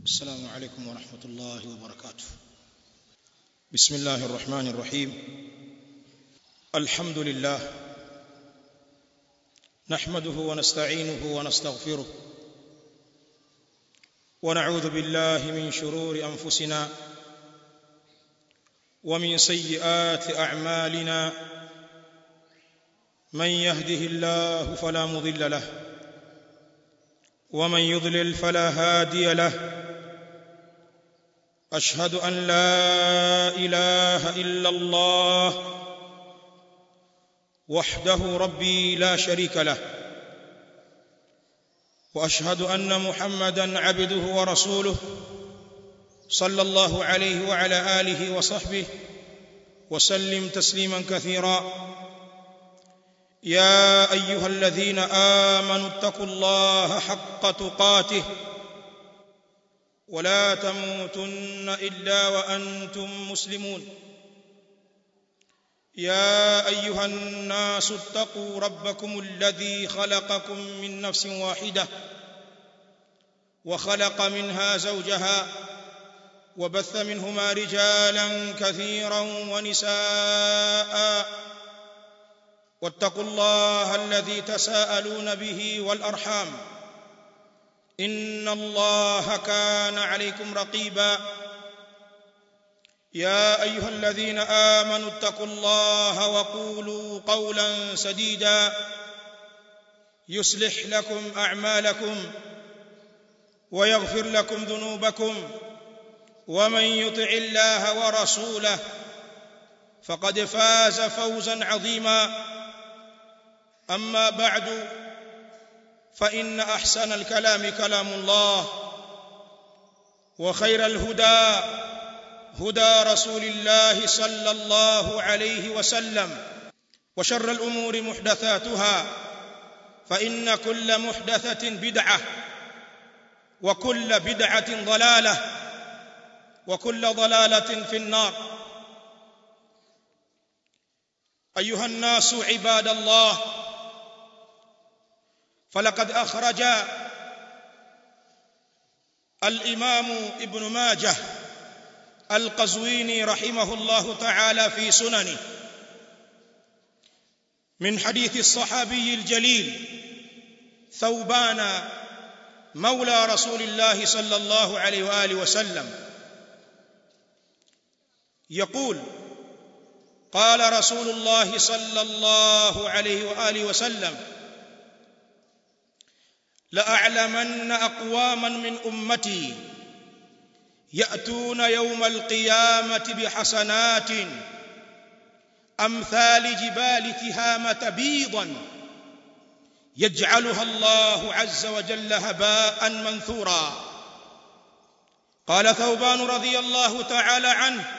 السلام عليكم ورحمة الله وبركاته بسم الله الرحمن الرحيم الحمد لله نحمده ونستعينه ونستغفره ونعوذ بالله من شرور أنفسنا ومن سيئات أعمالنا من يهده الله فلا مضل له ومن يضلل فلا هادي له اشهد ان لا اله الا الله وحده ربي لا شريك له واشهد ان محمدا عبده ورسوله صلى الله عليه وعلى اله وصحبه وسلم تسليما كثيرا يا ايها الذين امنوا اتقوا الله حق تقاته ولا تموتن الا وانتم مسلمون يا ايها الناس اتقوا ربكم الذي خلقكم من نفس واحده وخلق منها زوجها وبث منهما رجالا كثيرا ونساء واتقوا الله الذي تساءلون به والارحام ان الله كان عليكم رقيبا يا ايها الذين امنوا اتقوا الله وقولوا قولا سديدا يصلح لكم اعمالكم ويغفر لكم ذنوبكم ومن يطع الله ورسوله فقد فاز فوزا عظيما اما بعد فان احسن الكلام كلام الله وخير الهدى هدى رسول الله صلى الله عليه وسلم وشر الامور محدثاتها فان كل محدثه بدعه وكل بدعه ضلاله وكل ضلاله في النار ايها الناس عباد الله فلقد اخرج الامام ابن ماجه القزويني رحمه الله تعالى في سننه من حديث الصحابي الجليل ثوبان مولى رسول الله صلى الله عليه واله وسلم يقول قال رسول الله صلى الله عليه واله وسلم لاعلمن اقواما من امتي ياتون يوم القيامه بحسنات امثال جبال تهامه بيضا يجعلها الله عز وجل هباء منثورا قال ثوبان رضي الله تعالى عنه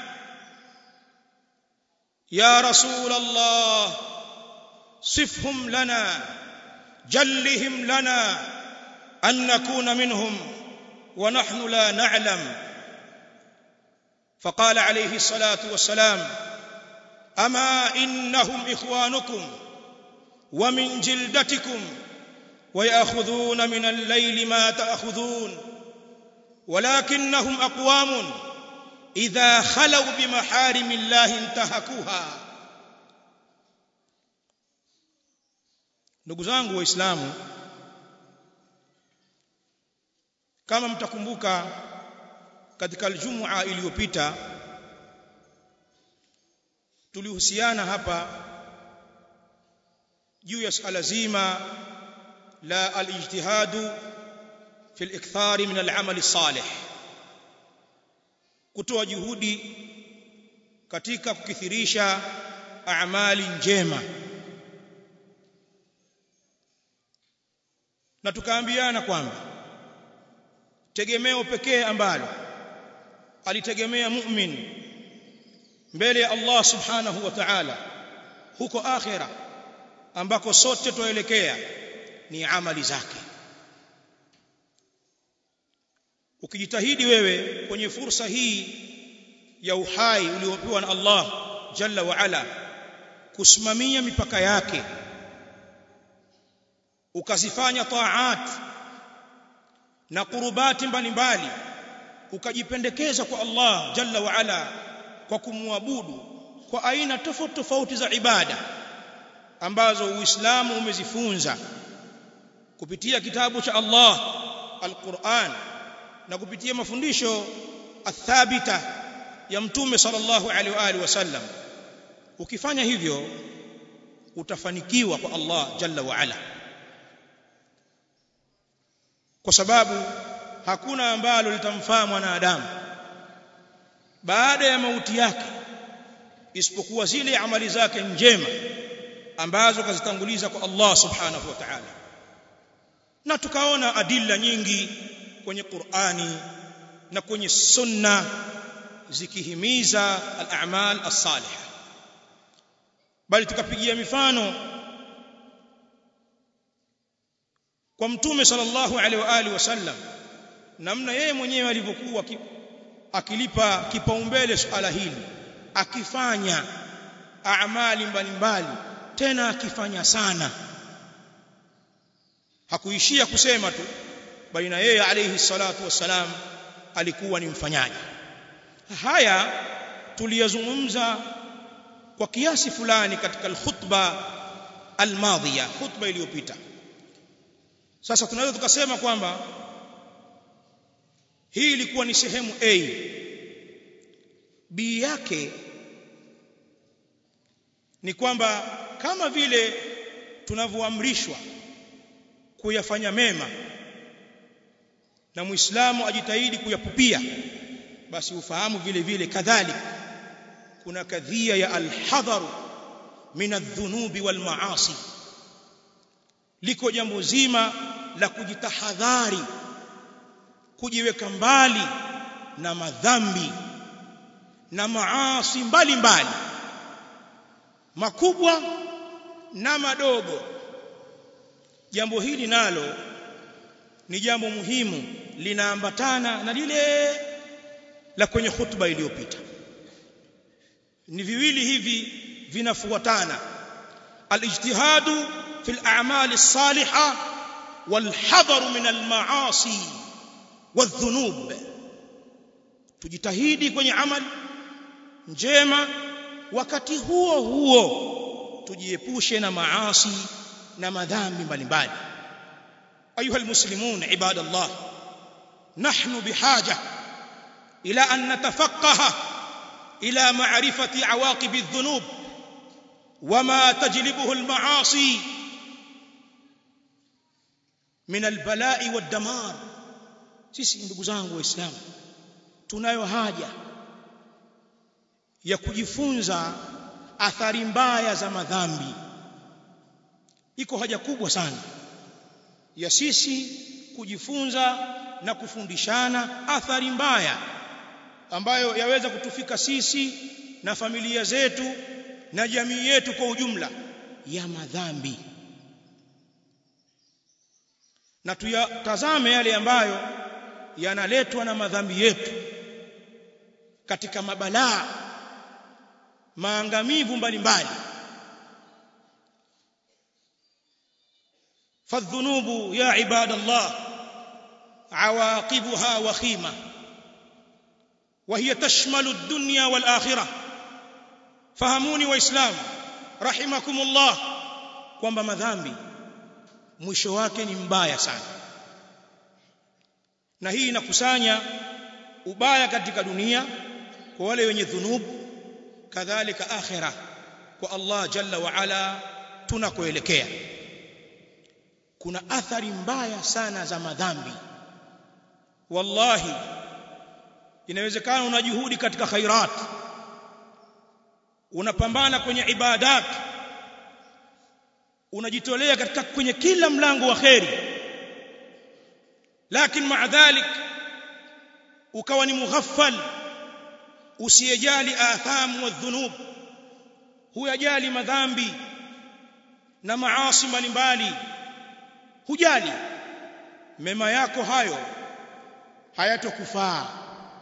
يا رسول الله صفهم لنا جلهم لنا ان نكون منهم ونحن لا نعلم فقال عليه الصلاه والسلام اما انهم اخوانكم ومن جلدتكم وياخذون من الليل ما تاخذون ولكنهم اقوام اذا خلوا بمحارم الله انتهكوها ndugu zangu waislamu kama mtakumbuka katika aljumua iliyopita tulihusiana hapa juu ya suala zima la alijtihadu fi al-ikthari min al-amali salih kutoa juhudi katika kukithirisha amali njema na tukaambiana kwamba tegemeo pekee ambalo alitegemea mu'min mbele ya Allah subhanahu wa ta'ala huko akhira ambako sote tuelekea ni amali zake ukijitahidi wewe kwenye fursa hii ya uhai uliopewa na Allah jalla wa ala kusimamia mipaka yake ukazifanya taat na kurubati mbalimbali ukajipendekeza kwa Allah jalla wa ala kwa kumwabudu kwa aina tofauti tofauti za ibada ambazo Uislamu umezifunza kupitia kitabu cha Allah Al-Qur'an na kupitia mafundisho athabita ya mtume sallallahu alaihi wa alihi wasallam ukifanya hivyo utafanikiwa kwa Allah jalla wa ala kwa sababu hakuna ambalo litamfaa mwanadamu baada ya mauti yake isipokuwa zile amali zake njema ambazo kazitanguliza kwa Allah subhanahu wa ta'ala na tukaona adilla nyingi kwenye Qur'ani na kwenye sunna zikihimiza al-a'mal as-salihah bali tukapigia mifano kwa mtume sallallahu alaihi wa alihi wasallam namna yeye mwenyewe alivyokuwa akilipa kipaumbele suala hili akifanya amali mbalimbali tena akifanya sana hakuishia kusema tu bali na yeye alayhi salatu wassalam alikuwa ni mfanyaji haya tuliyazungumza kwa kiasi fulani katika alkhutba almadhiya khutba iliyopita sasa tunaweza tukasema kwamba hii ilikuwa ni sehemu A B yake ni kwamba kama vile tunavyoamrishwa kuyafanya mema na muislamu ajitahidi kuyapupia basi ufahamu vile vile kadhalika kuna kadhia ya alhadharu min adh-dhunubi wal maasi liko jambo zima la kujitahadhari kujiweka mbali na madhambi na maasi mbalimbali makubwa na madogo jambo hili nalo ni jambo muhimu linaambatana na lile la kwenye hutuba iliyopita ni viwili hivi vinafuatana alijtihadu fi al-a'mal as-salihah wal-hadar min al-ma'asi wadh-dhunub tujitahidi kwenye amali njema wakati huo huo tujiepushe na maasi na madhambi mbalimbali ayuha almuslimun ibadallah nahnu bihaja ila an natafaqaha ila ma'rifati awaqib adh-dhunub wama tajlibuhu al-ma'asi min al-bala'i wad-damar sisi ndugu zangu waislamu tunayo haja ya kujifunza athari mbaya za madhambi iko haja kubwa sana ya sisi kujifunza na kufundishana athari mbaya ambayo yaweza kutufika sisi na familia zetu na jamii yetu kwa ujumla ya madhambi na tuyatazame yale ambayo yanaletwa na madhambi yetu katika mabalaa maangamivu mbalimbali فالذنوب يا عباد الله عواقبها وخيمة وهي تشمل الدنيا والآخرة فهموني وإسلام رحمكم الله kwamba madhambi mwisho wake ni mbaya sana na hii inakusanya ubaya katika dunia kwa wale wenye dhunubu kadhalika akhira kwa Allah jalla wa ala tunakoelekea kuna athari mbaya sana za madhambi wallahi inawezekana una juhudi katika khairat unapambana kwenye ibadat unajitolea katika kwenye kila mlango wa khairi lakini maa dhalik ukawa ni mughaffal usiyejali atham wa dhunub huyajali madhambi na maasi mbalimbali hujali mema yako hayo hayatokufaa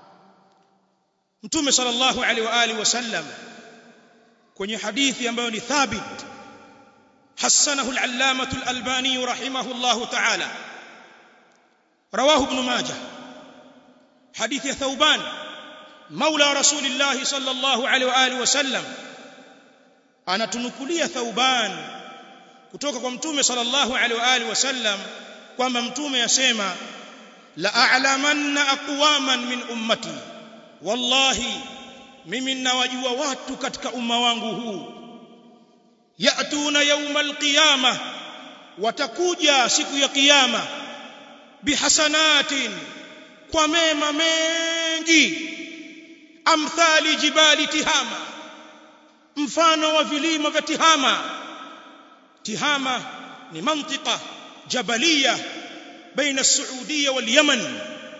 mtume sallallahu alaihi wa alihi wasallam kwenye hadithi ambayo ni thabit hasanahu al-allamah al-albani rahimahullah ta'ala رواه ابن ماجه hadithi ya Thauban maula rasulillah sallallahu alaihi wa alihi wasallam anatunukulia Thauban kutoka kwa mtume sallallahu alaihi wa alihi wasallam kwamba mtume yasema la a'lamanna aqwaman min ummati wallahi mimi ninawajua watu katika umma wangu huu yatuna yawma alqiyama watakuja siku ya kiyama bihasanatin kwa mema mengi amthali jibali tihama mfano wa vilima vya tihama tihama ni mantika jabalia baina saudia wal yaman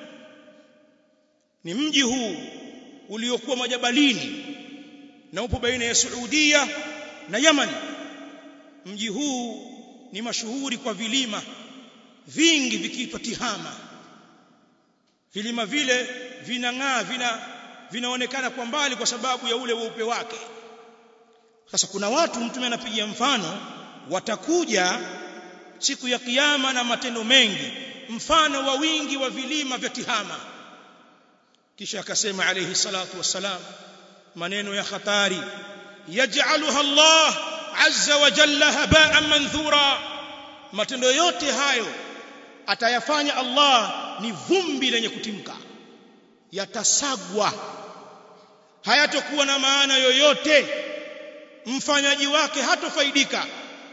ni mji huu uliokuwa majabalini na upo baina ya saudia na yaman mji huu ni mashuhuri kwa vilima vingi vikiitwa tihama vilima vile vinang'aa vina vinaonekana kwa mbali kwa sababu ya ule weupe wake sasa kuna watu mtume anapigia mfano watakuja siku ya kiyama na matendo mengi mfano wa wingi wa vilima vya tihama kisha akasema alayhi salatu wassalam maneno ya hatari yaj'aluha Allah azza wa jalla haba'an manthura matendo yote hayo atayafanya Allah ni vumbi lenye kutimka yatasagwa hayatokuwa na maana yoyote mfanyaji wake hatofaidika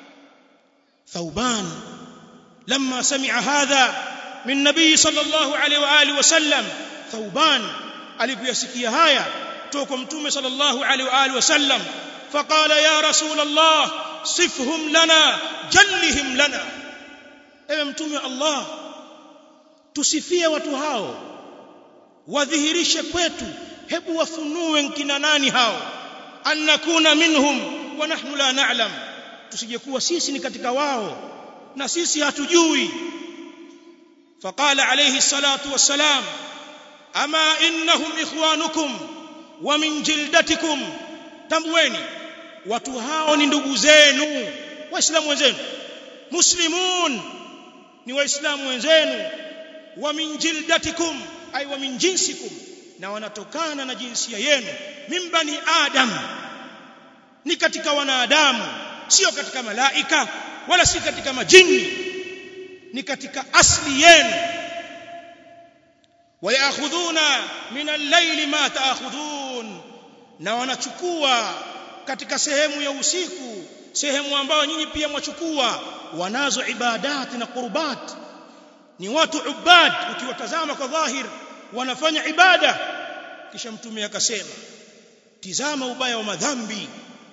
ثوبان لما سمع هذا من النبي صلى الله عليه واله وسلم ثوبان alipoyasikia haya kutoka mtume sallallahu alaihi wa alihi wasallam faqala ya rasul allah sifhum lana jallihim lana ewe mtume wa allah tusifie watu hao wadhihirishe kwetu hebu wafunue nkina nani hao annakuna minhum wa nahnu la na'lam tusijekuwa sisi ni katika wao na sisi hatujui faqala alayhi salatu wassalam ama innahum ikhwanukum wa min jildatikum tambueni watu hao ni ndugu zenu waislamu wenzenu muslimun ni waislamu wenzenu wa min jildatikum ay wa min jinsikum na wanatokana na jinsia yenu min bani adam ni katika wanadamu sio katika malaika wala si katika majini ni katika asli yenu wayakhudhuna min al-layli ma ta'khudhun na wanachukua katika sehemu ya usiku sehemu ambayo nyinyi pia mwachukua wanazo ibadati na qurbat ni watu ubad ukiwatazama kwa dhahir wanafanya ibada kisha mtume akasema tizama ubaya wa madhambi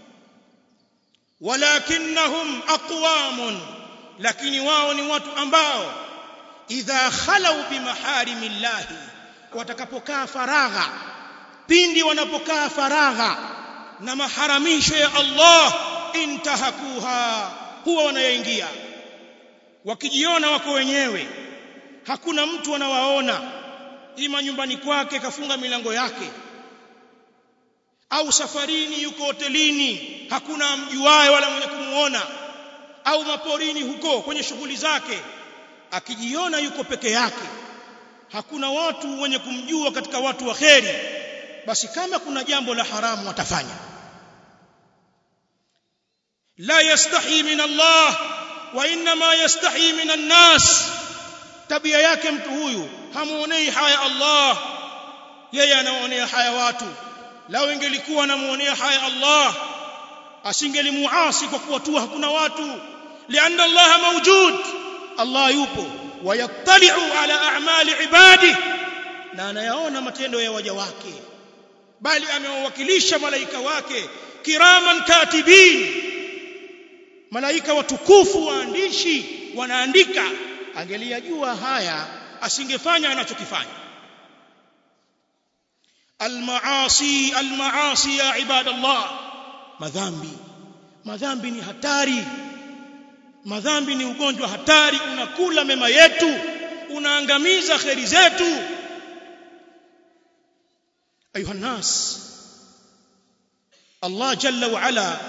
walakinnahum aqwamun lakini wao ni watu ambao idha khalau bimaharimillahi watakapokaa faragha pindi wanapokaa faragha na maharamisho ya Allah intahakuha huwa wanayaingia wakijiona wako wenyewe hakuna mtu anawaona ima nyumbani kwake kafunga milango yake au safarini yuko hotelini hakuna mjuaye wala mwenye kumuona au maporini huko kwenye shughuli zake akijiona yuko peke yake hakuna watu wenye kumjua katika watu wa kheri basi kama kuna jambo la haramu watafanya la yastahi min Allah wa inma yastahi min an-nas tabia yake mtu huyu hamuonei haya Allah yeye anaonea haya watu lao ingelikuwa anamuonea haya Allah asingelimuasi kwa kuwa tu hakuna watu lianna Allah mawjud Allah yupo wayattali'u ala a'mali ibadi na anayaona matendo ya waja wake bali amewawakilisha malaika wake kiraman katibin malaika watukufu waandishi wanaandika angeliyajua haya asingefanya anachokifanya almaasi almaasi ya ibadallah madhambi madhambi ni hatari madhambi ni ugonjwa hatari unakula mema yetu unaangamiza kheri zetu ayuha nas Allah jalla wa ala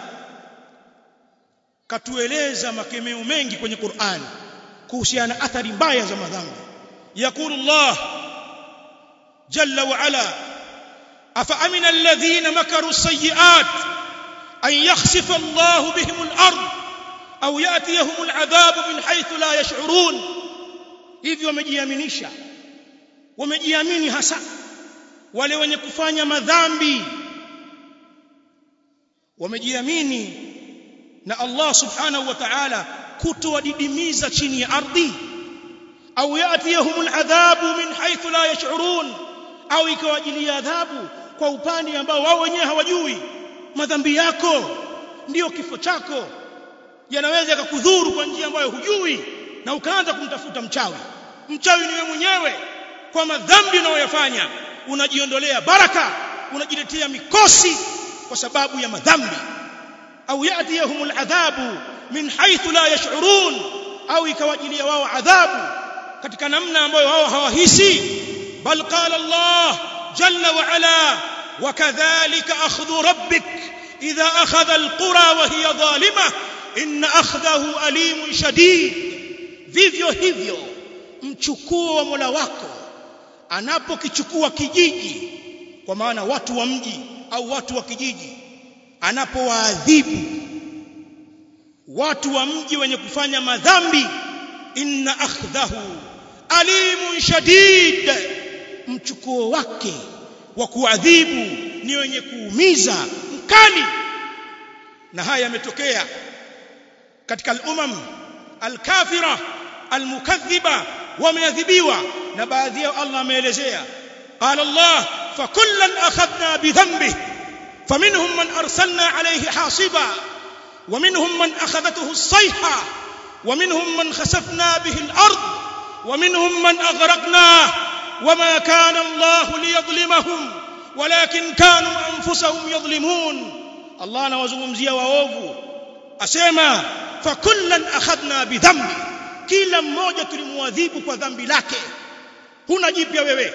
katueleza makemeo mengi kwenye Qur'an kuhusiana athari mbaya za madhambi yakulu Allah jalla wa ala afa amina alladhina makaru as-sayyi'at an yakhsifa Allah bihim al-ard au yatiyahum al-adhab min haythu la yash'urun hivyo wamejiaminisha wamejiamini hasa wale wenye kufanya madhambi wamejiamini na Allah subhanahu wa ta'ala kutowadidimiza chini ya ardhi au yatiyahum al'adhabu min haythu la yash'urun au ikawajilia adhabu kwa upande ambao wao wenyewe hawajui madhambi yako ndiyo kifo chako yanaweza yakakudhuru kwa njia ambayo hujui na ukaanza kumtafuta mchawi mchawi ni wewe mwenyewe kwa madhambi unayoyafanya unajiondolea baraka unajiletea mikosi kwa sababu ya madhambi au yatiyahum al'adhabu min haythu la yash'urun au ikawajilia wao adhabu katika namna ambayo wao hawahisi bal qala Allah jalla wa ala wakadhalika akhdhu rabbik idha akhadha alqura wa hiya zalima inna akhdahu alimun shadid vivyo hivyo mchukuo wa Mola wako anapokichukua kijiji kwa maana watu wa mji au watu wa kijiji anapowaadhibu watu wa mji wenye kufanya madhambi inna akhdhahu alimun shadid mchukuo wake wa kuadhibu ni wenye kuumiza mkali na haya yametokea katika al-umam al-kafira al-mukaththiba wameadhibiwa na baadhi yao Allah ameelezea qala Allah fakullan akhadna bidhanbihi فمنهم من أرسلنا عليه حاصبا ومنهم من أخذته الصيحة ومنهم من خسفنا به الأرض ومنهم من أغرقنا وما كان الله ليظلمهم ولكن كانوا أنفسهم يظلمون الله نوزمزيا waovu asema fakullan akhadna bidhambi kila mmoja tulimwadhibu kwa dhambi lake huna jipya wewe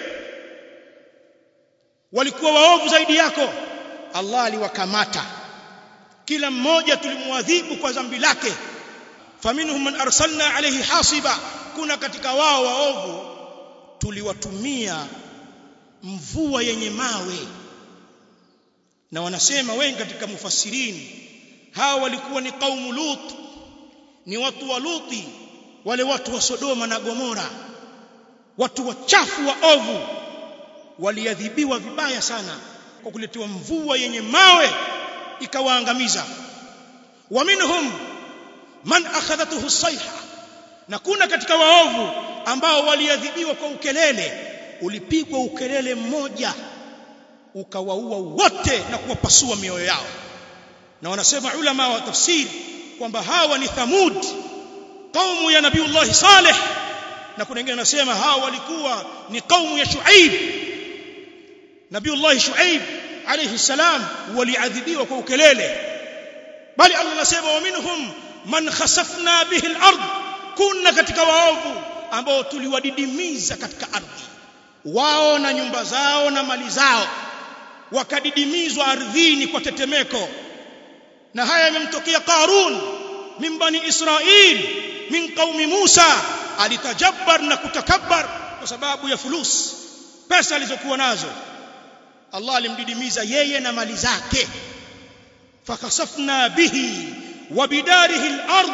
walikuwa waovu zaidi yako Allah aliwakamata kila mmoja tulimwadhibu kwa dhambi lake faminhum man arsalna alayhi hasiba kuna katika wao waovu tuliwatumia mvua yenye mawe na wanasema wengi katika mufassirini hawa walikuwa ni kaumu lut ni watu wa luti wale watu wa sodoma na gomora watu wachafu wa ovu waliadhibiwa vibaya sana kwa kuletewa mvua yenye mawe ikawaangamiza wa minhum man akhadhatuhu sayha na kuna katika waovu ambao waliadhibiwa kwa ukelele ulipigwa ukelele mmoja ukawaua wote na kuwapasua mioyo yao na wanasema ulama wa tafsiri kwamba hawa ni thamud kaumu ya nabiiullah saleh na kuna wengine wanasema hawa walikuwa ni kaumu ya shuaib nabiiullah shuaib alayhi salam waliadhibiwa kwa ukelele bali Allah anasema wa minhum man khasafna bihi al-ard kuna katika waovu ambao tuliwadidimiza katika ardhi wao na nyumba zao na mali zao wakadidimizwa ardhini kwa tetemeko na haya yamemtokea Qarun min bani Israil min qaumi Musa alitajabbar na kutakabbar kwa sababu ya fulus pesa alizokuwa nazo Allah alimdidimiza yeye na mali zake fakasafna bihi wa bidarihi al-ard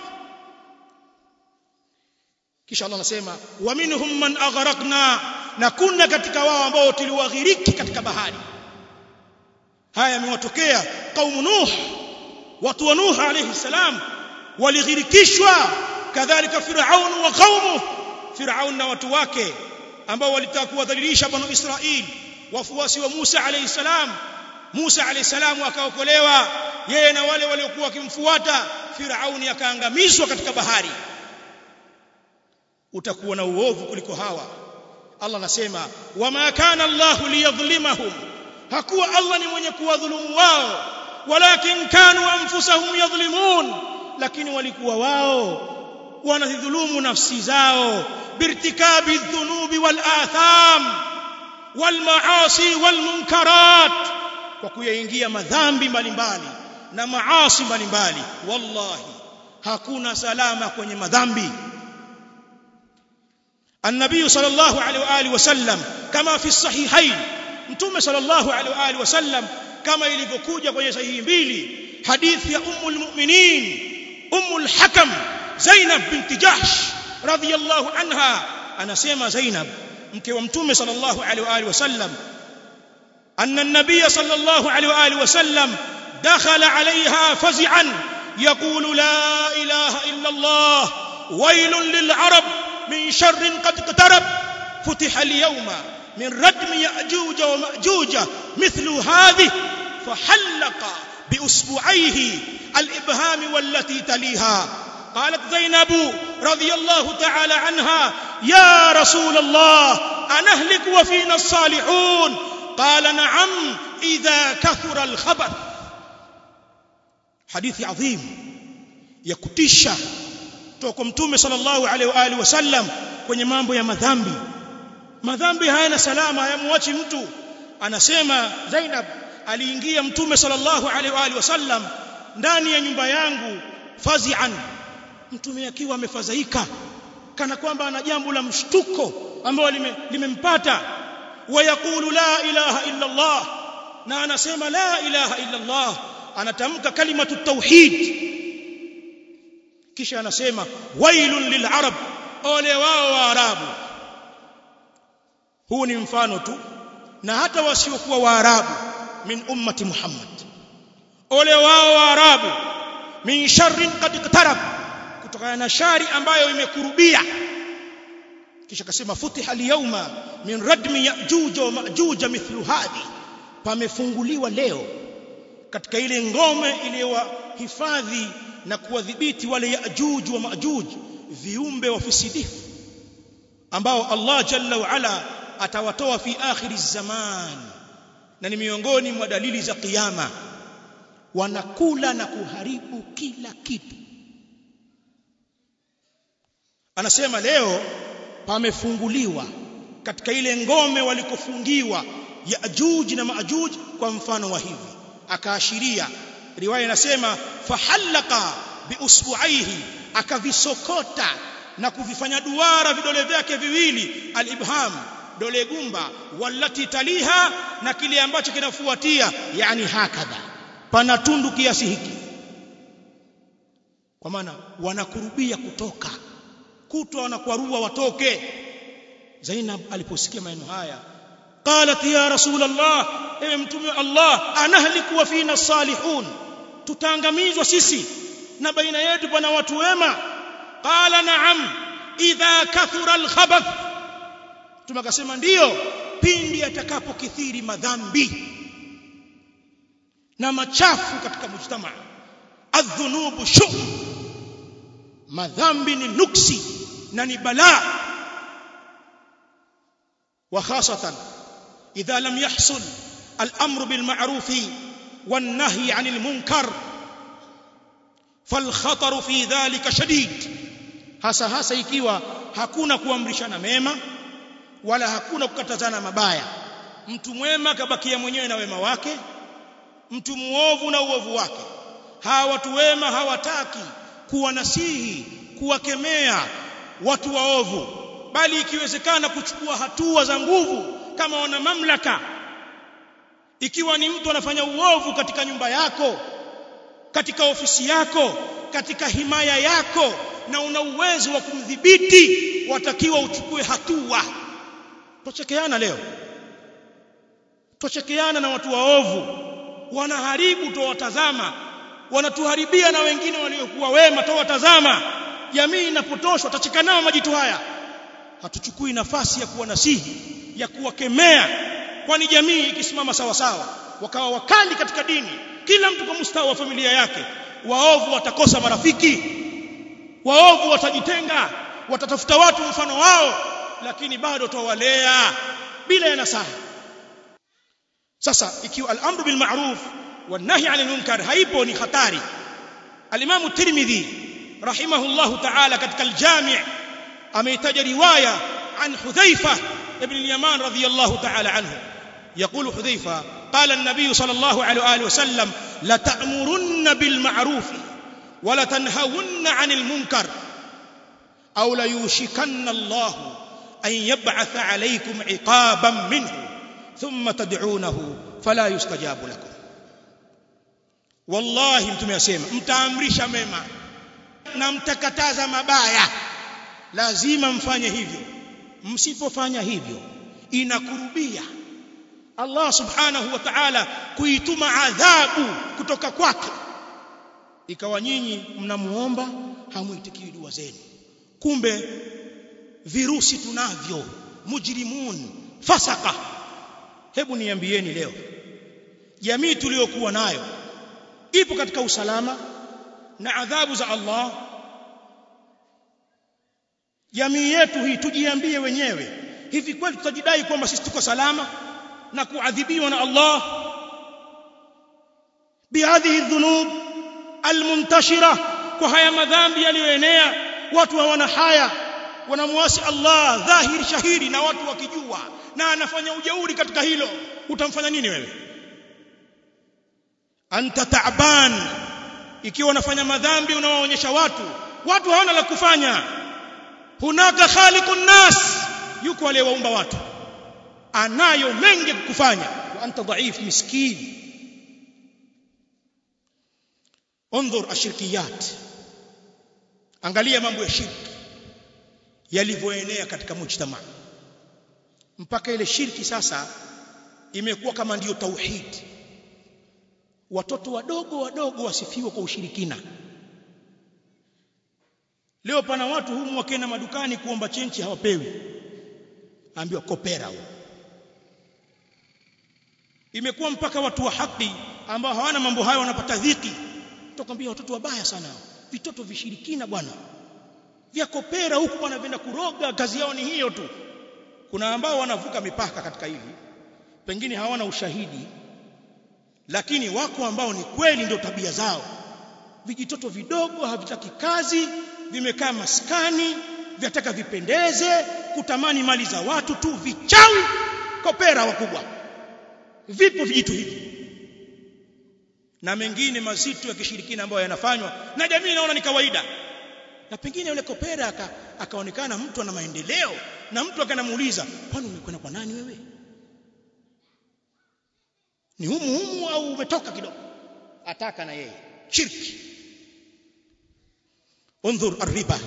kisha Allah anasema wa minhum man aghraqna na kuna katika wao ambao tuliwaghiriki katika bahari haya yamewatokea kaumu nuh watu wa nuh alayhi salam walighirikishwa kadhalika firaun wa qaumu firaun na watu wake ambao walitaka kuwadhalilisha banu israil wafuasi wa Musa alayhi salam Musa alayhi salam akaokolewa yeye na wale waliokuwa wakimfuata Firauni akaangamizwa katika bahari utakuwa na uovu kuliko hawa Allah anasema wama kana Allah liyadhlimahum hakuwa Allah ni mwenye kuwadhulumu wao walakin kanu anfusahum yadhlimun lakini walikuwa wao wanadhulumu nafsi zao birtikabi dhunubi wal atham wal maasi wal munkarat kwa kuyaingia madhambi mbalimbali na maasi mbalimbali wallahi hakuna salama kwenye madhambi النبي صلى الله عليه واله وسلم كما في الصحيحين متوم صلى الله عليه واله وسلم كما ilivyokuja kwenye sahihi mbili hadithi ya ummul mu'minin ummul hakam Zainab binti Jahsh radhiyallahu anha anasema Zainab mke wa mtume sallallahu alaihi wa alihi wasallam anna an-nabiy sallallahu alaihi wa alihi wasallam dakhala alaiha fazi'an yaqulu la ilaha illa Allah waylun lil arab min sharrin qad iqtarab فتح اليوم من ردم يأجوج ومأجوج مثل هذه فحلق بأسبوعيه الإبهام والتي تليها قالت زينب رضي الله تعالى عنها يا رسول الله أنهلك وفينا الصالحون قال نعم إذا كثر الخبث حديث عظيم يكتشى toka mtume sallallahu alaihi wa alihi wasallam kwenye mambo ya madhambi madhambi hayana salama hayamwachi mtu anasema Zainab aliingia mtume sallallahu alaihi wa alihi wasallam ndani ya nyumba yangu fazi'an mtume akiwa amefadhaika kana kwamba ana jambo la mshtuko ambalo limempata wayaqulu la ilaha illa Allah na anasema la ilaha illa Allah anatamka kalimatu tauhid kisha anasema wailun lil'arab ole wao wa arabu huu ni mfano tu na hata wasiokuwa waarabu min ummati Muhammad ole wao waarabu min sharrin qad iqtarab kutokana na shari ambayo imekurubia kisha akasema futiha al-yawma min radmi ya'juj wa ma'juj mithlu hadi pamefunguliwa leo katika ile ngome iliyowahifadhi na kuwadhibiti wale ya'juj wa ma'juj viumbe wafisidifu ambao Allah jalla wa ala atawatoa fi akhiri zaman na ni miongoni mwa dalili za kiyama wanakula na kuharibu kila kitu anasema leo pamefunguliwa katika ile ngome walikofungiwa Yaajuj na Maajuj kwa mfano wa hivi akaashiria riwaya inasema fahallaka biusbuaihi akavisokota na kuvifanya duara vidole vyake viwili alibham dole gumba wallati taliha na kile ambacho kinafuatia yani hakadha pana tundu kiasi hiki kwa maana wanakurubia kutoka kutwa wanakwarua watoke Zainab aliposikia maneno haya qalat ya rasul Allah ewe mtume wa Allah anahliku wa fina salihun tutaangamizwa sisi na baina yetu pana watu wema qala na'am idha kathura al-khabath tumakasema ndiyo pindi atakapokithiri madhambi na machafu katika mujtama adhunubu shu madhambi ni nuksi na ni balaa وخاصة إذا لم يحصل الأمر بالمعروف والنهي عن المنكر فالخطر في ذلك شديد hasa hasa ikiwa hakuna kuamrishana mema wala hakuna kukatazana mabaya mtu mwema kabakia mwenyewe na wema wake mtu muovu na uovu wake hawa watu wema hawataki kuwanasihi kuwakemea watu waovu bali ikiwezekana kuchukua hatua za nguvu kama wana mamlaka ikiwa ni mtu anafanya uovu katika nyumba yako katika ofisi yako katika himaya yako na una uwezo wa kumdhibiti watakiwa uchukue hatua tochekeana leo tochekeana na watu waovu wanaharibu towatazama wanatuharibia na wengine waliokuwa wema towatazama jamii inapotoshwa tacheka nao majitu haya hatuchukui nafasi ya kuwanasihi ya kuwakemea kwani jamii ikisimama sawa sawa wakawa wakali katika dini kila mtu kwa mustawa wa familia yake waovu watakosa marafiki waovu watajitenga watatafuta watu mfano wao lakini bado tawalea bila ya nasaha sasa ikiwa al-amru bil ma'ruf wan nahy 'anil munkar haipo ni hatari al-imam tirmidhi rahimahullahu ta'ala katika al-jami' ameitaja riwaya an hudhaifa ibn al-yaman radiyallahu ta'ala anhu يقول حذيفة قال النبي صلى الله عليه وآله وسلم لتأمرن بالمعروف ولتنهون عن المنكر أو ليوشكن الله an yab'atha alaykum iqaban minhu thumma tad'unahu fala yustajabu lakum wallahi mtume asema mtaamrisha mema na mtakataza mabaya lazima mfanye hivyo msipofanya hivyo inakurubia Allah subhanahu wa ta'ala kuituma adhabu kutoka kwake ikawa nyinyi mnamuomba hamuitikii dua zenu kumbe virusi tunavyo mujrimun fasaka hebu niambieni leo jamii tuliyokuwa nayo ipo katika usalama na adhabu za Allah jamii yetu hii tujiambie wenyewe hivi kweli tutajidai kwamba sisi tuko salama na kuadhibiwa na Allah bihadhihi dhunub almuntashira kwa haya madhambi yaliyoenea watu hawana haya wanamwasi Allah dhahiri shahiri na watu wakijua na anafanya ujeuri katika hilo utamfanya nini wewe anta ta'ban ikiwa unafanya madhambi unawaonyesha watu watu hawana la kufanya hunaka khaliqun nas yuko aliyewaumba watu anayo mengi kufanya wa anta dhaif miskin انظر ashirkiyat angalia mambo ya shirki yalivyoenea katika mujtama mpaka ile shirki sasa imekuwa kama ndiyo tauhid watoto wadogo wadogo wasifiwa kwa ushirikina leo pana watu humu wakenda madukani kuomba chenchi hawapewi ambiwa kopera huo imekuwa mpaka watu wa haki ambao hawana mambo hayo wanapata dhiki tukwambia watoto wabaya sana vitoto vishirikina bwana vya kopera huku bwana venda kuroga kazi yao ni hiyo tu kuna ambao wanavuka mipaka katika hili pengine hawana ushahidi lakini wako ambao ni kweli ndio tabia zao vijitoto vidogo havitaki kazi vimekaa maskani vyataka vipendeze kutamani mali za watu tu vichawi kopera wakubwa vipo vijitu hivi na mengine mazito ya kishirikina ambayo yanafanywa na jamii inaona ni kawaida na pengine yule kopera aka, akaonekana mtu ana maendeleo na mtu akanamuuliza kwani umekwenda kwa nani wewe ni humu humu au umetoka kidogo ataka na yeye shirki undhur arriba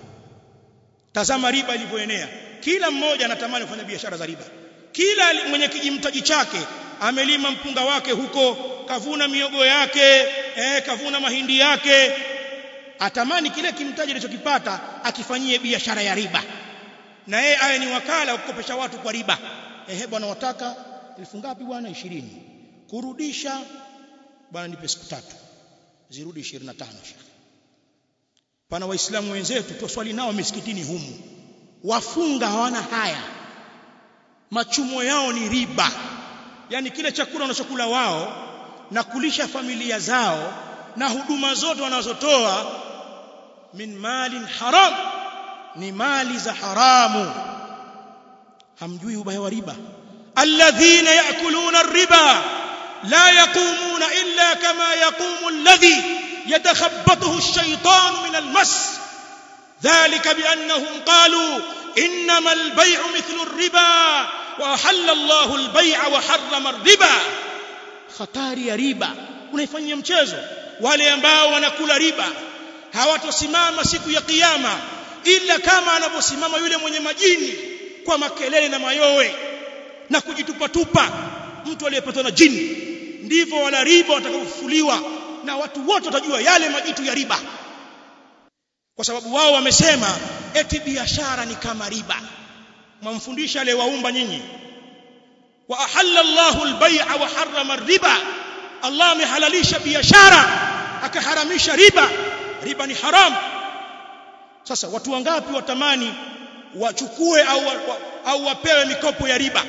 tazama riba ilivyoenea kila mmoja anatamani kufanya biashara za riba kila mwenye kijimtaji chake amelima mpunga wake huko kavuna miogo yake eh, kavuna mahindi yake atamani kile kimtaji alichokipata akifanyie biashara ya riba na yeye aye ni wakala wa kukopesha watu kwa riba ehe bwana wataka elfu ngapi bwana 20 kurudisha bwana nipe siku tatu zirudi 25 shekhi pana waislamu wenzetu twaswali nao misikitini humu wafunga hawana haya machumo yao ni riba yani kile chakula wanachokula wao na kulisha familia zao na huduma zote wanazotoa min malin haram ni mali za haramu hamjui ubaya wa riba alladhina yakuluna riba la yaqumuna illa kama yaqumu alladhi yatakhabbathu ash-shaytanu min al-mas dhalika biannahum qalu innama al-bay'u mithlu ar-riba wa ahalla Allahu al-bay'a wa harrama ar-riba hatari ya riba unaifanyia mchezo wale ambao wanakula riba hawatosimama siku ya kiyama ila kama anavyosimama yule mwenye majini kwa makelele na mayowe na kujitupatupa mtu aliyepatwa na jini ndivyo wala riba watakaofufuliwa na watu wote watajua yale majitu ya riba kwa sababu wao wamesema eti biashara ni kama riba mwamfundisha aliyewaumba nyinyi wa ahalla Allahu al-bay'a wa harrama ar-riba Allah amehalalisha biashara akaharamisha riba riba ni haram sasa watu wangapi watamani wachukue au au wapewe mikopo ya riba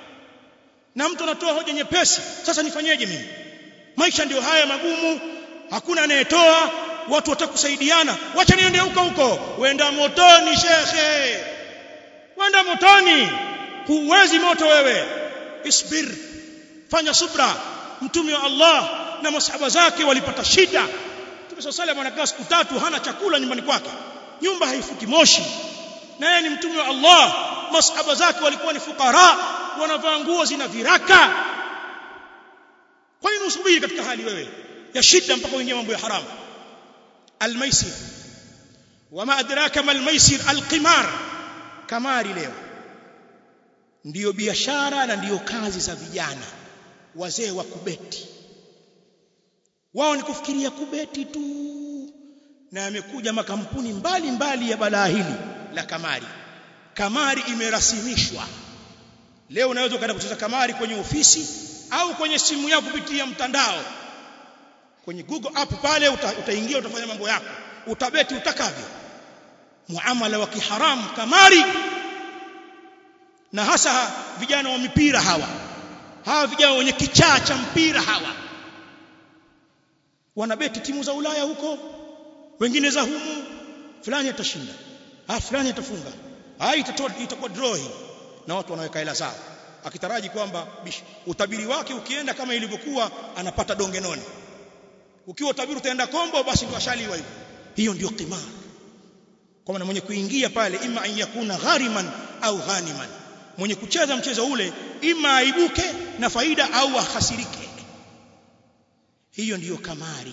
na mtu anatoa hoja nyepesi sasa nifanyeje mimi maisha ndio haya magumu hakuna anayetoa watu watakusaidiana wacha niende huko huko wenda motoni shekhe wenda motoni huwezi moto wewe isbir fanya subra mtume wa Allah na masahaba zake walipata shida Mtume صلى الله anakaa siku tatu hana chakula nyumbani kwake nyumba haifuki moshi na yeye ni mtume wa Allah masahaba zake walikuwa ni fukara wanavaa nguo zina viraka kwa nini usubiri katika hali wewe ya shida mpaka uingie mambo ya haramu almaisir wama adraka mal maisir alqimar kamari leo ndiyo biashara na ndiyo kazi za vijana wazee wa kubeti wao ni kufikiria kubeti tu na yamekuja makampuni mbali mbali ya balaa hili la kamari kamari imerasimishwa leo unaweza ukaenda kucheza kamari kwenye ofisi au kwenye simu yako kupitia mtandao kwenye Google app pale uta, utaingia utafanya mambo yako utabeti utakavyo muamala wa kiharamu kamari na hasa vijana wa mipira hawa hawa vijana wenye kichaa cha mpira hawa wanabeti timu za Ulaya huko wengine za humu fulani atashinda ah fulani atafunga ah itakuwa itakuwa draw hii na watu wanaweka hela zao akitaraji kwamba utabiri wake ukienda kama ilivyokuwa anapata donge none ukiwa utabiri utaenda kombo basi ndio ashaliwa hivyo hiyo ndio qimar kwa maana mwenye kuingia pale ima an yakuna ghariman au ghaniman mwenye kucheza mchezo ule ima aibuke na faida au ahasirike hiyo ndiyo kamari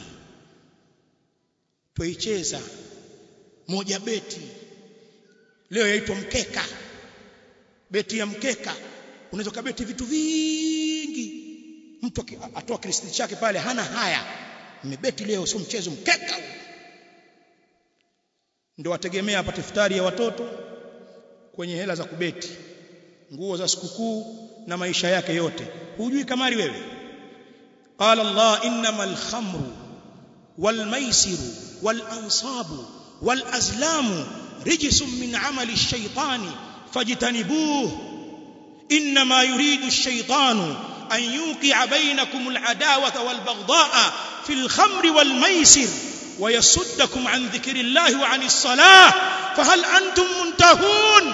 tuicheza moja beti leo yaitwa mkeka beti ya mkeka unaweza kubeti vitu vingi mtu atoa krisiti chake pale hana haya mmebeti leo sio mchezo mkeka ndio wategemea apate futari ya watoto kwenye hela za kubeti nguo za sikukuu na maisha yake yote hujui kamari wewe qala allah innamal khamru wal maisiru wal ansabu wal azlamu rijsun min amali ash-shaytani fajtanibuhu انما يريد الشيطان ان يوقع بينكم العداوه والبغضاء في الخمر والميسر ويصدكم عن ذكر الله وعن الصلاه فهل انتم منتهون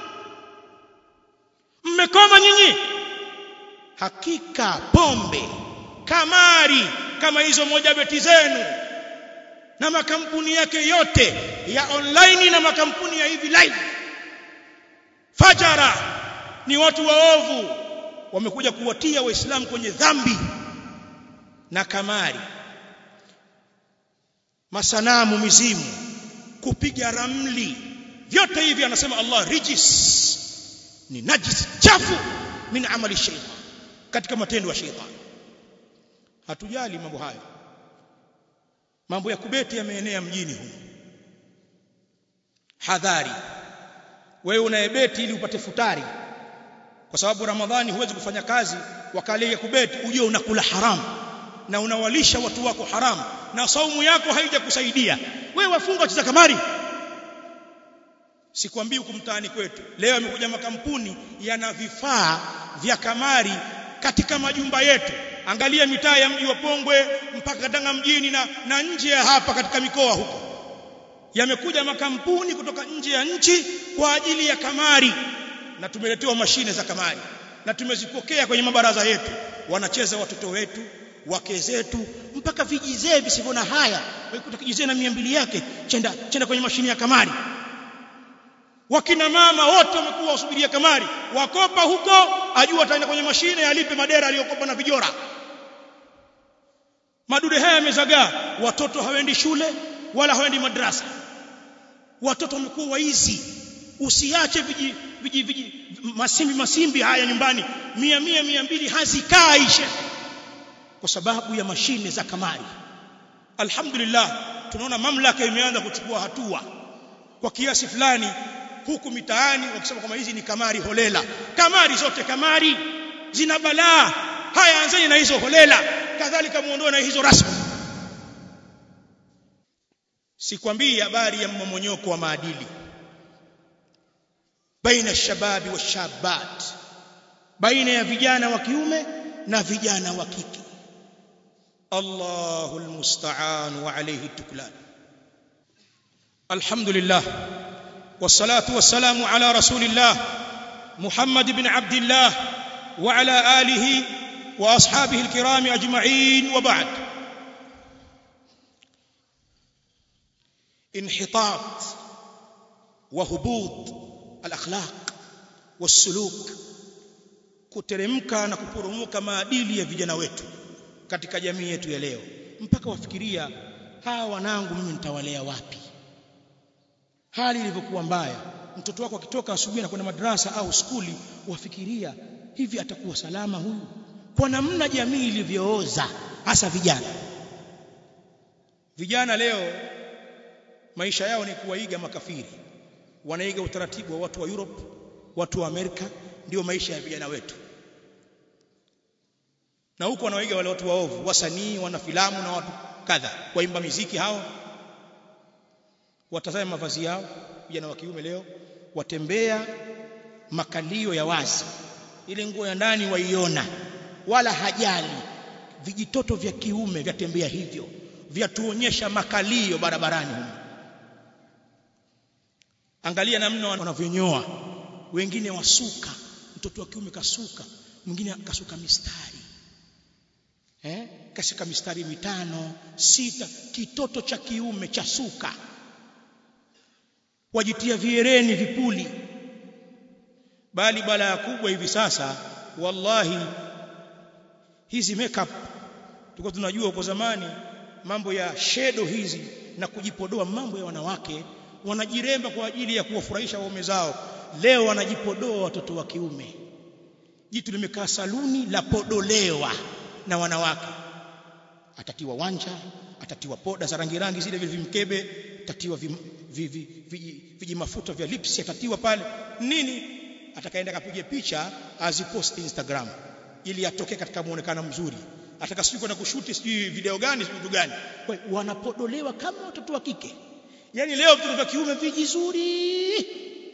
mmekoma nyinyi hakika pombe kamari kama hizo moja beti zenu na makampuni yake yote ya online na makampuni ya hivi live fajara ni watu waovu wamekuja kuwatia waislamu kwenye dhambi na kamari masanamu mizimu kupiga ramli vyote hivi anasema Allah rijis ni najis chafu min amali shaytan katika matendo ya shaytan hatujali mambo hayo mambo ya kubeti yameenea mjini humu hadhari wewe unayebeti ili upate futari kwa sababu ramadhani huwezi kufanya kazi wakali ya kubeti ujue unakula haramu na unawalisha watu wako haramu na saumu yako haijakusaidia wewe wafunga wacheza kamari sikwambii huku mtaani kwetu leo yamekuja makampuni yana vifaa vya kamari katika majumba yetu angalia mitaa ya mji wa Pongwe mpaka Tanga mjini na, na nje ya hapa katika mikoa huko yamekuja makampuni kutoka nje ya nchi kwa ajili ya kamari na tumeletewa mashine za kamari na tumezipokea kwenye mabaraza yetu wanacheza watoto wetu wake zetu mpaka vijizee visivyo na haya waikuta kijizee na mia mbili yake chenda chenda kwenye mashine ya kamari wakina mama wote wamekuwa wasubiria kamari wakopa huko ajua ataenda kwenye mashine alipe madera aliyokopa na vijora madude haya yamezagaa watoto hawaendi shule wala hawaendi madrasa watoto wamekuwa waizi usiache viji, viji, viji masimbi masimbi haya nyumbani mia mia mia mbili hazikai kwa sababu ya mashine za kamari alhamdulillah tunaona mamlaka imeanza kuchukua hatua kwa kiasi fulani huku mitaani wakisema kwamba hizi ni kamari holela kamari zote kamari zina balaa haya anzeni na hizo holela kadhalika muondoe na hizo rasmi sikwambii habari ya mmomonyoko wa maadili baina shababi wa shabat baina ya vijana wa kiume na vijana wa kike Allahu almusta'an wa alayhi tuklan Alhamdulillah wassalatu wassalamu ala rasulillah Muhammad ibn Abdullah wa ala alihi wa ashabihi alkiram ajma'in wa ba'd انحطاط وهبوط الاخلاق wasuluk kuteremka na kuporomoka maadili ya vijana wetu katika jamii yetu ya leo mpaka wafikiria hawa wanangu mimi nitawalea wapi hali ilivyokuwa mbaya mtoto wako akitoka asubuhi na kwenda madrasa au skuli wafikiria hivi atakuwa salama huyu kwa namna jamii ilivyooza hasa vijana vijana leo maisha yao ni kuwaiga makafiri wanaiga utaratibu wa watu wa Europe watu wa Amerika ndio maisha ya vijana wetu na huko wanawaiga wale watu waovu wasanii wana filamu na watu kadha waimba miziki hao watazame mavazi yao vijana wa kiume leo watembea makalio ya wazi ile nguo ya ndani waiona wala hajali vijitoto vya kiume vyatembea hivyo vyatuonyesha makalio barabarani huko angalia namna wanavyonyoa wengine wasuka mtoto wa kiume kasuka mwingine kasuka mistari eh kasuka mistari mitano sita kitoto cha kiume cha suka wajitia viereni vipuli bali balaa kubwa hivi sasa wallahi hizi makeup tulikuwa tunajua huko zamani mambo ya shedo hizi na kujipodoa mambo ya wanawake wanajiremba kwa ajili ya kuwafurahisha waume zao leo wanajipodoa watoto wa kiume jitu limekaa saluni la podolewa na wanawake atatiwa wanja atatiwa poda za rangi rangi zile vile vimkebe atatiwa viji mafuta vya lips atatiwa pale nini atakaenda kapige picha azipost Instagram ili atoke katika muonekano mzuri ataka sijui kwenda kushuti sijui video gani sijui gani kwa wanapodolewa kama watoto wa kike yani leo vitoto vya kiume vijizuri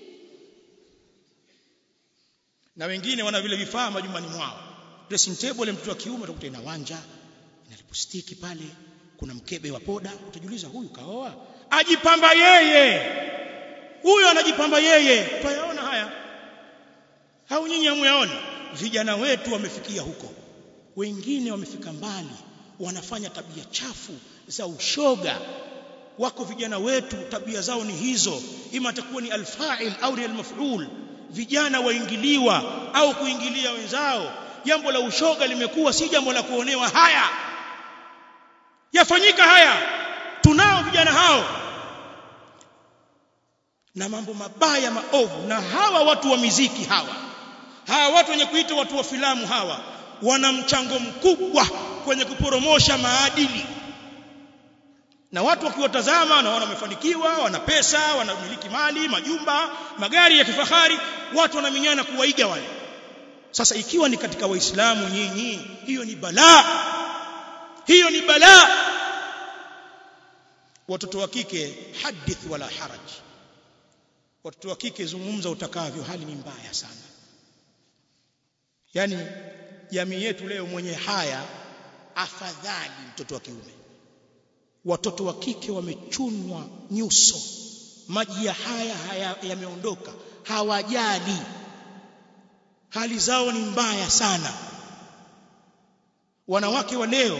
na wengine wana vile vifaa majumbani mwao dressing table mtoto wa kiume utakuta ina wanja ina lipstick pale kuna mkebe wa poda utajiuliza huyu kaoa ajipamba yeye huyu anajipamba yeye twayaona haya au nyinyi hamuyaona vijana wetu wamefikia huko wengine wamefika mbali wanafanya tabia chafu za ushoga wako vijana wetu tabia zao ni hizo ima atakuwa ni alfa'il au ni almaf'ul vijana waingiliwa au kuingilia wenzao jambo la ushoga limekuwa si jambo la kuonewa haya yafanyika haya tunao vijana hao na mambo mabaya maovu na hawa watu wa miziki hawa hawa watu wenye kuita watu wa filamu hawa wana mchango mkubwa kwenye kuporomosha maadili na watu wakiwatazama wanaona wamefanikiwa wana pesa wanamiliki mali majumba magari ya kifahari watu wanaminyana kuwaiga wale sasa ikiwa ni katika waislamu nyinyi hiyo ni balaa hiyo ni balaa watoto wa kike hadith wala haraj watoto wa kike zungumza utakavyo hali ni mbaya sana yani jamii yetu leo mwenye haya afadhali mtoto wa kiume watoto wa kike wamechunwa nyuso maji ya haya haya yameondoka hawajali hali zao ni mbaya sana wanawake wa leo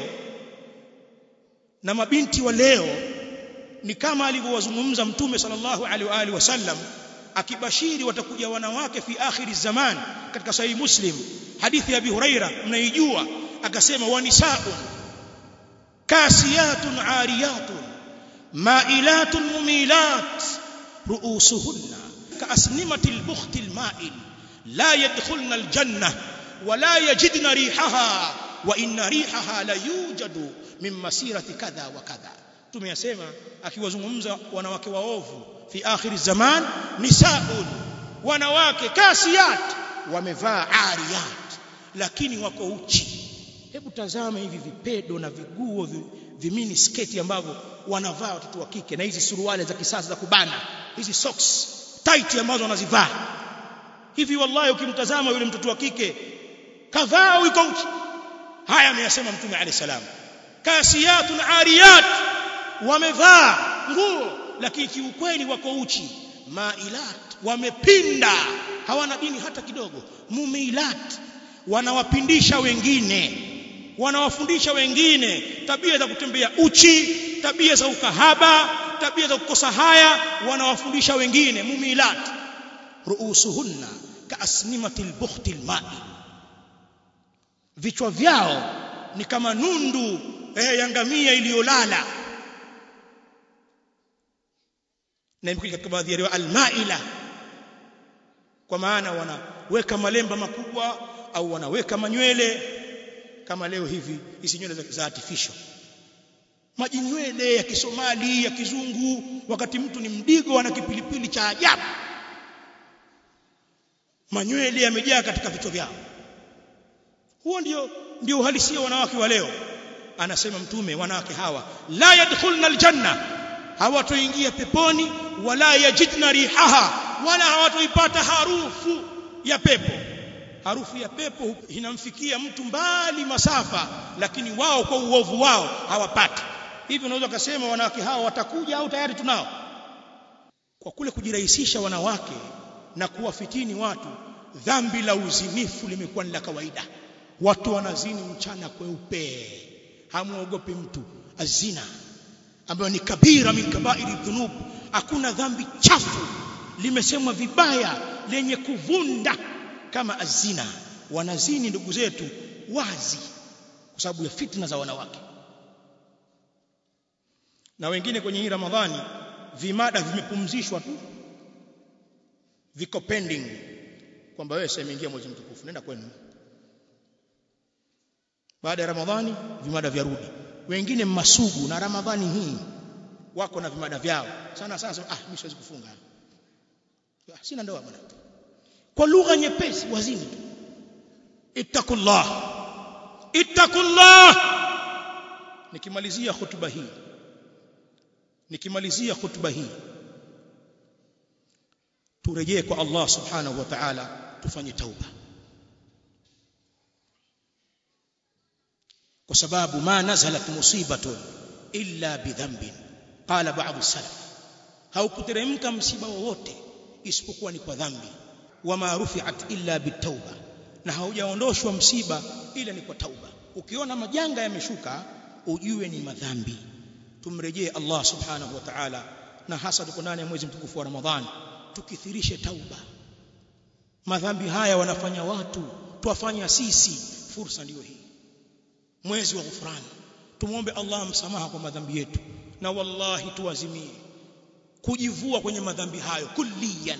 na mabinti wa leo ni kama alivyowazungumza mtume sallallahu alaihi wa alihi wasallam akibashiri watakuja wanawake fi akhiri zaman katika sahih muslim hadithi ya abi huraira mnaijua akasema wanisaun kasiyatun ariyatun mailatun mumilat ruusuhunna kaasnimatil bukhtil ma'il la yadkhulna aljanna wala yajidna rihaha wa inna rihaha la yujadu min masirati kadha wa kadha tumeyasema akiwazungumza wanawake waovu fi akhir zaman nisaun wanawake kasiyat wamevaa ariyat lakini wako uchi hebu tazama hivi vipedo na viguo vimini sketi ambavyo wanavaa watoto wa kike na hizi suruali za kisasa za kubana hizi socks tight ambazo wanazivaa hivi wallahi ukimtazama yule mtoto wa kike kavaa yuko uchi haya ameyasema mtume alayhi salam kasiyatun ariyat wamevaa nguo lakini kiukweli wako uchi mailat wamepinda hawana dini hata kidogo mumilat wanawapindisha wengine wanawafundisha wengine tabia za kutembea uchi tabia za ukahaba tabia za kukosa haya wanawafundisha wengine mumilat ruusuhunna kaasnimatil bukhtil ma'i vichwa vyao ni kama nundu eh, ya ngamia iliyolala na imekuja katika baadhi ya riwaya almaila kwa maana wanaweka malemba makubwa au wanaweka manywele kama leo hivi hizi nywele za, za artificial majinywele ya kisomali ya kizungu wakati mtu ni mdigo ana kipilipili cha ajabu manywele yamejaa katika vichwa vyao huo ndio ndio uhalisia wanawake wa leo anasema mtume wanawake hawa la yadkhulna aljanna hawatoingia peponi wala yajidna rihaha wala hawatoipata harufu ya pepo harufu ya pepo inamfikia mtu mbali masafa lakini wao kwa uovu wao hawapati hivi unaweza kusema wanawake hawa watakuja au tayari tunao kwa kule kujirahisisha wanawake na kuwafitini watu dhambi la uzinifu limekuwa ni la kawaida watu wanazini mchana kweupe hamuogopi mtu azina ambayo ni kabira min kabairi dhunub hakuna dhambi chafu limesemwa vibaya lenye kuvunda kama azina wanazini ndugu zetu wazi kwa sababu ya fitna za wanawake na wengine kwenye hii Ramadhani vimada vimepumzishwa tu viko pending kwamba wewe sasa imeingia mwezi mtukufu nenda kwenu baada ya Ramadhani vimada vyarudi wengine masugu na Ramadhani hii wako na vimada vyao sana sana ah mimi siwezi kufunga ah, sina ndoa bwana kwa lugha nyepesi wazini ittaqullah ittaqullah nikimalizia hutuba hii nikimalizia hutuba hii turejee kwa Allah subhanahu wa ta'ala tufanye tauba kwa sababu ma nazalat musibatun illa bidhanbin qala ba'd salaf haukuteremka msiba wowote isipokuwa ni kwa dhambi wama rufi'at illa bitauba na haujaondoshwa msiba ila ni kwa tauba ukiona majanga yameshuka ujue ni madhambi tumrejee Allah subhanahu wa ta'ala na hasa tuko ndani ya mwezi mtukufu wa Ramadhani tukithirishe tauba madhambi haya wanafanya watu tuwafanya sisi fursa ndiyo hii mwezi wa ghufrani tumuombe Allah msamaha kwa madhambi yetu na wallahi tuazimie kujivua kwenye madhambi hayo kulliyan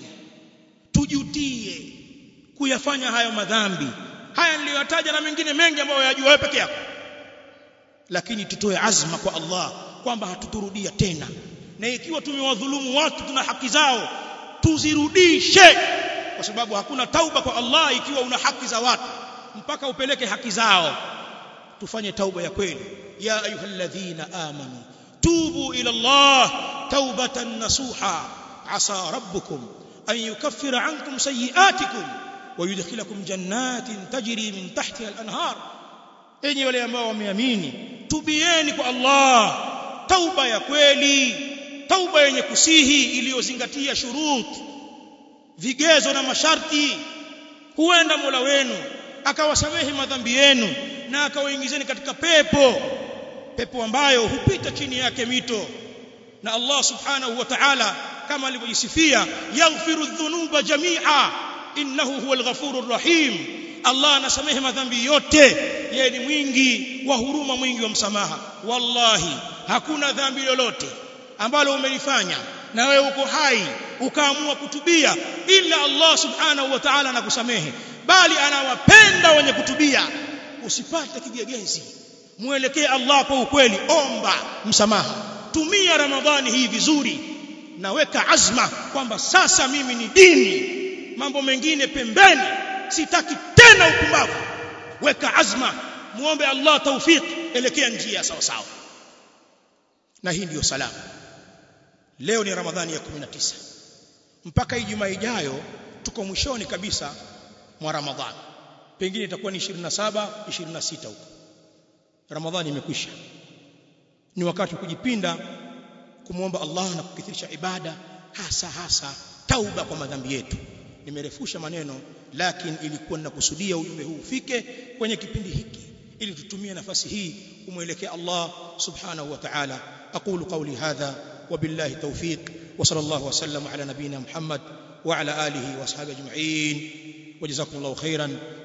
tujutie kuyafanya hayo madhambi haya niliyotaja na mengine mengi ambayo yajua wewe peke yako lakini tutoe azma kwa Allah kwamba hatuturudia tena na ikiwa tumewadhulumu watu tuna haki zao tuzirudishe kwa sababu hakuna tauba kwa Allah ikiwa una haki za watu mpaka upeleke haki zao tufanye tauba ya kweli ya ayyuhalladhina amanu tubu ila Allah taubatan nasuha asa rabbukum an yukaffira ankum sayiatikum ويدخلكم جنات تجري من تحتها الانهار enyi wale ambao wameamini tubieni kwa Allah tauba ya kweli tauba yenye kusihi iliyozingatia shurut vigezo na masharti huenda Mola wenu akawasamehe madhambi yenu na akawaingizeni katika pepo pepo ambayo hupita chini yake mito na Allah subhanahu wa ta'ala kama alivyojisifia yaghfiru dhunuba jami'a innahu huwal ghafurur rahim Allah anasamehe madhambi yote yeye ni mwingi wa huruma mwingi wa msamaha wallahi hakuna dhambi lolote ambalo umelifanya na wewe uko hai ukaamua kutubia ila Allah subhanahu wa ta'ala anakusamehe bali anawapenda wenye kutubia usipate kigegezi muelekee Allah kwa ukweli omba msamaha tumia ramadhani hii vizuri na weka azma kwamba sasa mimi ni dini mambo mengine pembeni sitaki tena upumbavu weka azma muombe Allah tawfik elekea njia sawa sawa na hii ndiyo salama leo ni ramadhani ya 19 mpaka ijumaa ijayo tuko mwishoni kabisa mwa ramadhani pengine itakuwa ni 27 26 huko ramadhani imekwisha ni wakati kujipinda kumwomba Allah na kukithirisha ibada hasa hasa tauba kwa madhambi yetu nimerefusha maneno lakini ilikuwa ninakusudia ujumbe huu ufike kwenye kipindi hiki ili tutumie nafasi hii kumwelekea Allah subhanahu wa ta'ala aqulu qawli hadha وبالله توفيق وصلى الله وسلم على نبينا محمد وعلى اله واصحابه اجمعين wajazakumullahu khairan